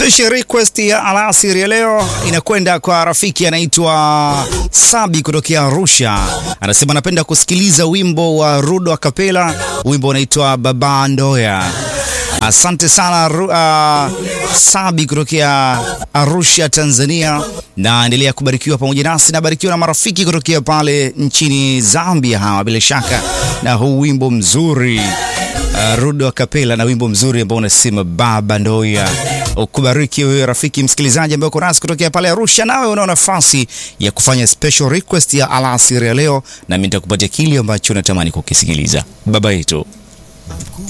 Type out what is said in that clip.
Special request ya alasiri ya leo inakwenda kwa rafiki anaitwa Sabi kutokea Arusha. Anasema anapenda kusikiliza wimbo wa Rudo Akapela, wimbo unaitwa Baba Ndoya. Asante sana uh, Sabi kutokea Arusha, Tanzania, na endelea kubarikiwa pamoja nasi na barikiwa na marafiki kutokea pale nchini Zambia, hawa bila shaka na huu wimbo mzuri uh, Rudo Akapela na wimbo mzuri ambao unasema Baba Ndoya. Ukubariki wewe rafiki msikilizaji ambaye uko nasi kutokea pale Arusha, nawe unao nafasi ya kufanya special request ya alasiri ya leo, nami nitakupatia kile ambacho unatamani kukisikiliza. Baba yetu